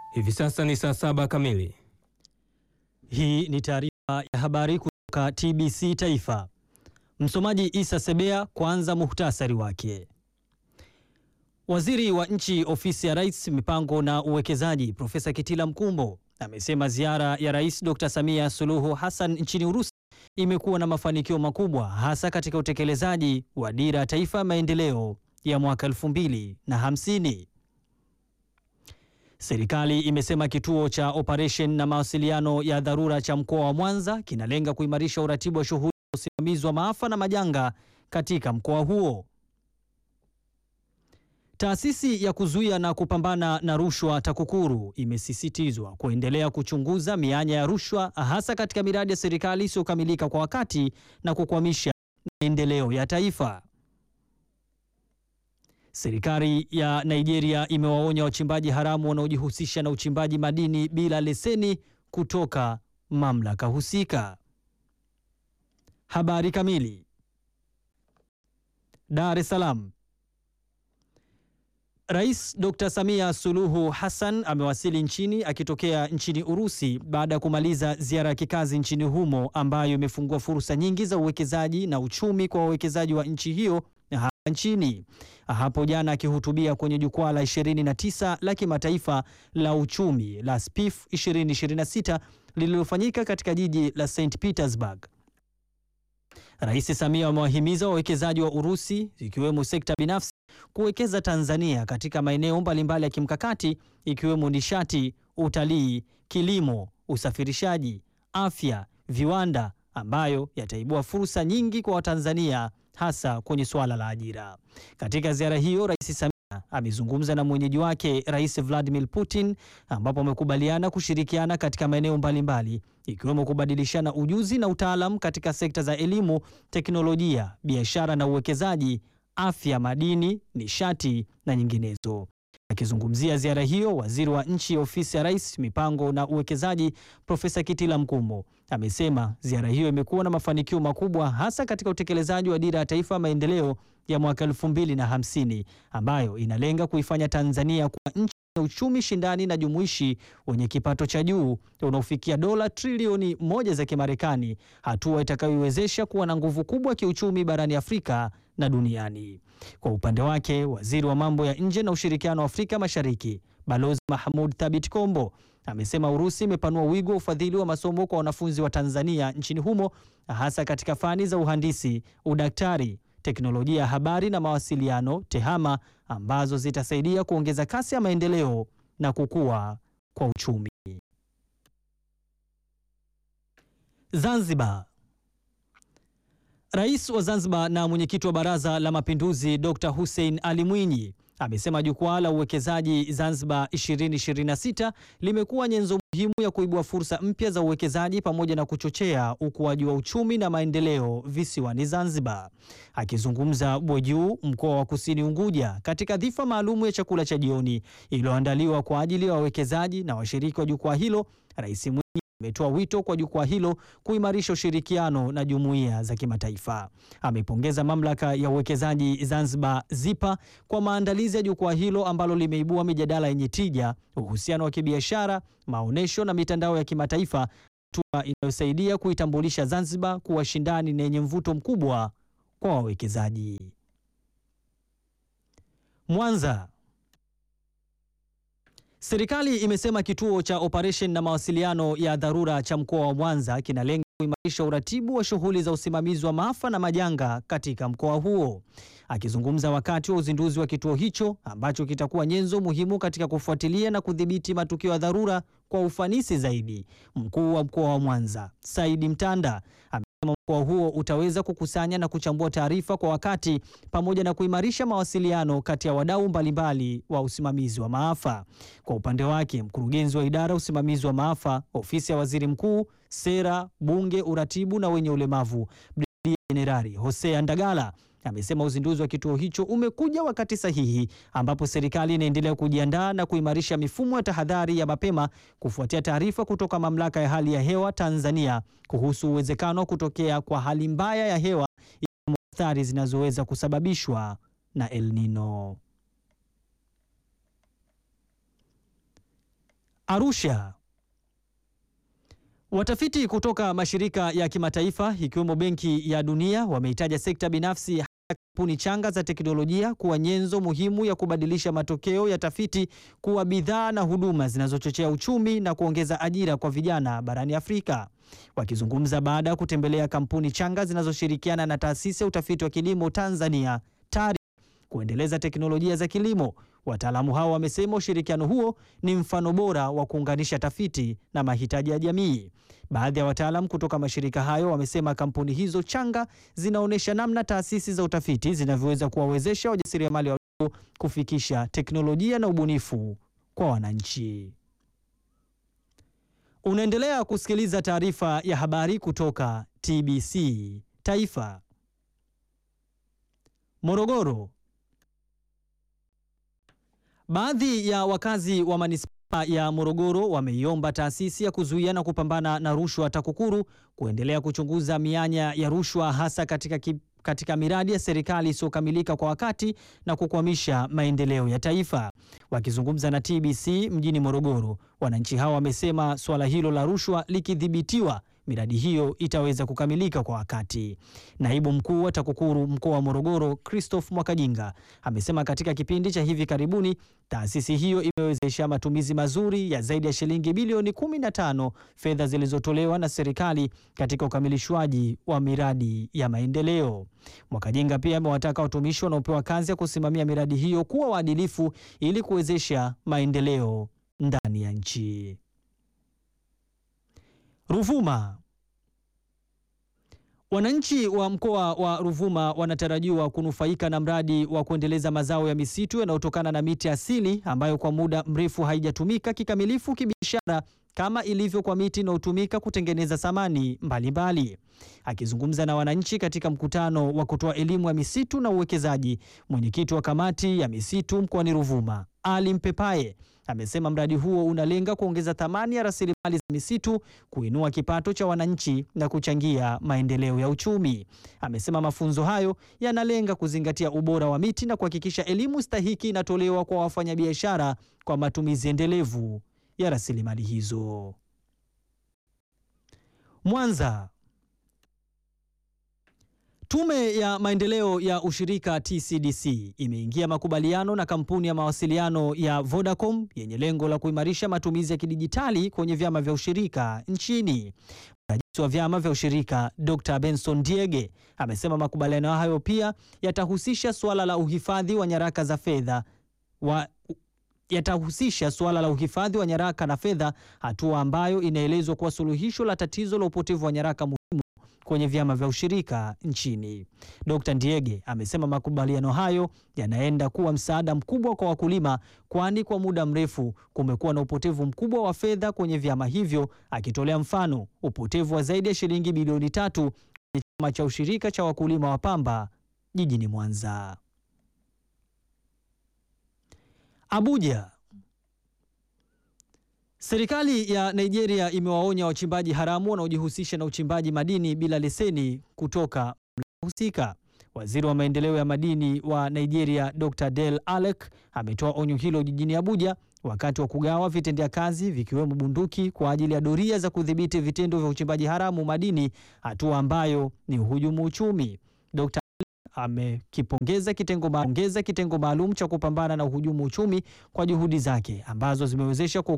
Hivi sasa ni saa saba kamili. Hii ni taarifa ya habari kutoka TBC Taifa. Msomaji Isa Sebea. Kwanza muhtasari wake. Waziri wa Nchi, Ofisi ya Rais, Mipango na Uwekezaji, Profesa Kitila Mkumbo amesema ziara ya Rais Dr. Samia Suluhu Hassan nchini Urusi imekuwa na mafanikio makubwa hasa katika utekelezaji wa Dira ya Taifa ya Maendeleo ya mwaka 2050. Serikali imesema kituo cha operation na mawasiliano ya dharura cha mkoa wa Mwanza kinalenga kuimarisha uratibu wa shughuli za usimamizi wa maafa na majanga katika mkoa huo. Taasisi ya kuzuia na kupambana na rushwa TAKUKURU imesisitizwa kuendelea kuchunguza mianya ya rushwa hasa katika miradi ya serikali isiyokamilika kwa wakati na kukwamisha maendeleo ya taifa. Serikali ya Nigeria imewaonya wachimbaji haramu wanaojihusisha na uchimbaji madini bila leseni kutoka mamlaka husika. Habari kamili. Dar es Salaam. Rais Dr. Samia Suluhu Hassan amewasili nchini akitokea nchini Urusi baada ya kumaliza ziara ya kikazi nchini humo ambayo imefungua fursa nyingi za uwekezaji na uchumi kwa wawekezaji wa nchi hiyo hapa nchini. Hapo jana akihutubia kwenye jukwaa la 29 la kimataifa la uchumi la SPIF 2026 lililofanyika katika jiji la St Petersburg. Rais Samia amewahimiza wawekezaji wa Urusi ikiwemo sekta binafsi kuwekeza Tanzania katika maeneo mbalimbali ya kimkakati ikiwemo nishati, utalii, kilimo, usafirishaji, afya, viwanda ambayo yataibua fursa nyingi kwa Watanzania hasa kwenye suala la ajira. Katika ziara hiyo, Rais Samia amezungumza na mwenyeji wake Rais Vladimir Putin ambapo wamekubaliana kushirikiana katika maeneo mbalimbali ikiwemo kubadilishana ujuzi na utaalamu katika sekta za elimu, teknolojia, biashara na uwekezaji, afya, madini, nishati na nyinginezo. Akizungumzia ziara hiyo, waziri wa nchi ofisi ya Rais, mipango na uwekezaji, Profesa Kitila Mkumbo amesema ziara hiyo imekuwa na mafanikio makubwa hasa katika utekelezaji wa dira ya taifa ya maendeleo ya mwaka elfu mbili na hamsini ambayo inalenga kuifanya Tanzania kuwa nchi ya uchumi shindani na jumuishi wenye kipato cha juu unaofikia dola trilioni moja za Kimarekani, hatua itakayoiwezesha kuwa na nguvu kubwa kiuchumi barani Afrika na duniani. Kwa upande wake, waziri wa mambo ya nje na ushirikiano wa Afrika Mashariki Balozi Mahmud Thabit Kombo amesema Urusi imepanua wigo wa ufadhili wa masomo kwa wanafunzi wa Tanzania nchini humo hasa katika fani za uhandisi, udaktari, teknolojia ya habari na mawasiliano TEHAMA ambazo zitasaidia kuongeza kasi ya maendeleo na kukua kwa uchumi. Zanzibar. Rais wa Zanzibar na mwenyekiti wa Baraza la Mapinduzi Dr. Hussein Ali Mwinyi amesema jukwaa la uwekezaji Zanzibar 2026 limekuwa nyenzo muhimu ya kuibua fursa mpya za uwekezaji pamoja na kuchochea ukuaji wa uchumi na maendeleo visiwani Zanzibar. Akizungumza Bwejuu, mkoa wa Kusini Unguja, katika dhifa maalumu ya chakula cha jioni iliyoandaliwa kwa ajili ya wawekezaji na washiriki wa jukwaa hilo, Rais Mwinyi ametoa wito kwa jukwaa hilo kuimarisha ushirikiano na jumuiya za kimataifa. Amepongeza mamlaka ya uwekezaji Zanzibar ZIPA kwa maandalizi ya jukwaa hilo ambalo limeibua mijadala yenye tija, uhusiano wa kibiashara, maonyesho na mitandao ya kimataifa, hatua inayosaidia kuitambulisha Zanzibar kuwa shindani na yenye mvuto mkubwa kwa wawekezaji. Mwanza. Serikali imesema kituo cha operation na mawasiliano ya dharura cha mkoa wa Mwanza kinalenga kuimarisha uratibu wa shughuli za usimamizi wa maafa na majanga katika mkoa huo. Akizungumza wakati wa uzinduzi wa kituo hicho ambacho kitakuwa nyenzo muhimu katika kufuatilia na kudhibiti matukio ya dharura kwa ufanisi zaidi, mkuu wa mkoa wa Mwanza Saidi Mtanda amesema mkoa huo utaweza kukusanya na kuchambua taarifa kwa wakati pamoja na kuimarisha mawasiliano kati ya wadau mbalimbali wa usimamizi wa maafa. Kwa upande wake, mkurugenzi wa idara ya usimamizi wa maafa, ofisi ya waziri mkuu, sera, bunge, uratibu na wenye ulemavu, Brigedia Jenerali Hosea Ndagala amesema uzinduzi wa kituo hicho umekuja wakati sahihi ambapo serikali inaendelea kujiandaa na kuimarisha mifumo ya tahadhari ya mapema kufuatia taarifa kutoka mamlaka ya hali ya hewa Tanzania kuhusu uwezekano wa kutokea kwa hali mbaya ya hewa ikiwemo athari zinazoweza kusababishwa na El Nino. Arusha. Watafiti kutoka mashirika ya kimataifa ikiwemo Benki ya Dunia wameitaja sekta binafsi hasa kampuni changa za teknolojia kuwa nyenzo muhimu ya kubadilisha matokeo ya tafiti kuwa bidhaa na huduma zinazochochea uchumi na kuongeza ajira kwa vijana barani Afrika. Wakizungumza baada ya kutembelea kampuni changa zinazoshirikiana na taasisi ya utafiti wa kilimo Tanzania TARI kuendeleza teknolojia za kilimo, wataalamu hao wamesema ushirikiano huo ni mfano bora wa kuunganisha tafiti na mahitaji ya jamii. Baadhi ya wataalamu kutoka mashirika hayo wamesema kampuni hizo changa zinaonyesha namna taasisi za utafiti zinavyoweza kuwawezesha wajasiriamali wadogo kufikisha teknolojia na ubunifu kwa wananchi. Unaendelea kusikiliza taarifa ya habari kutoka TBC Taifa. Morogoro. Baadhi ya wakazi wa manispaa ya Morogoro wameiomba taasisi ya kuzuia na kupambana na rushwa TAKUKURU kuendelea kuchunguza mianya ya rushwa hasa katika, ki, katika miradi ya serikali isiyokamilika kwa wakati na kukwamisha maendeleo ya taifa. Wakizungumza na TBC mjini Morogoro, wananchi hao wamesema suala hilo la rushwa likidhibitiwa miradi hiyo itaweza kukamilika kwa wakati. Naibu mkuu wa TAKUKURU mkoa wa Morogoro, Christoph Mwakajinga, amesema katika kipindi cha hivi karibuni taasisi hiyo imewezesha matumizi mazuri ya zaidi ya shilingi bilioni 15 fedha zilizotolewa na serikali katika ukamilishwaji wa miradi ya maendeleo. Mwakajinga pia amewataka watumishi wanaopewa kazi ya kusimamia miradi hiyo kuwa waadilifu ili kuwezesha maendeleo ndani ya nchi. Ruvuma. Wananchi wa mkoa wa Ruvuma wanatarajiwa kunufaika na mradi wa kuendeleza mazao ya misitu yanayotokana na miti asili ambayo kwa muda mrefu haijatumika kikamilifu kibiashara kama ilivyo kwa miti inayotumika kutengeneza samani mbalimbali. Akizungumza na wananchi katika mkutano wa kutoa elimu ya misitu na uwekezaji, mwenyekiti wa kamati ya misitu mkoani Ruvuma, Ali Mpepaye, amesema mradi huo unalenga kuongeza thamani ya rasilimali za misitu, kuinua kipato cha wananchi na kuchangia maendeleo ya uchumi. Amesema mafunzo hayo yanalenga kuzingatia ubora wa miti na kuhakikisha elimu stahiki inatolewa kwa wafanyabiashara kwa matumizi endelevu ya rasilimali hizo. Mwanza. Tume ya Maendeleo ya Ushirika TCDC imeingia makubaliano na kampuni ya mawasiliano ya Vodacom yenye lengo la kuimarisha matumizi ya kidijitali kwenye vyama vya ushirika nchini. Mrajisi wa vyama vya ushirika Dr. Benson Diege amesema makubaliano hayo pia yatahusisha suala la uhifadhi wa nyaraka za fedha wa yatahusisha suala la uhifadhi wa nyaraka na fedha, hatua ambayo inaelezwa kuwa suluhisho la tatizo la upotevu wa nyaraka muhimu kwenye vyama vya ushirika nchini. Dr. Ndiege amesema makubaliano hayo yanaenda kuwa msaada mkubwa kwa wakulima, kwani kwa muda mrefu kumekuwa na upotevu mkubwa wa fedha kwenye vyama hivyo, akitolea mfano upotevu wa zaidi ya shilingi bilioni tatu kwenye chama cha ushirika cha wakulima wa pamba jijini Mwanza. Abuja. Serikali ya Nigeria imewaonya wachimbaji haramu wanaojihusisha na uchimbaji madini bila leseni kutoka mamlaka husika. Waziri wa maendeleo ya madini wa Nigeria, Dr. Del Alec, ametoa onyo hilo jijini Abuja wakati wa kugawa vitendea kazi vikiwemo bunduki kwa ajili ya doria za kudhibiti vitendo vya uchimbaji haramu madini, hatua ambayo ni uhujumu uchumi. Dr. amekipongeza kitengo maalum kitengo maalum cha kupambana na uhujumu uchumi kwa juhudi zake ambazo zimewezesha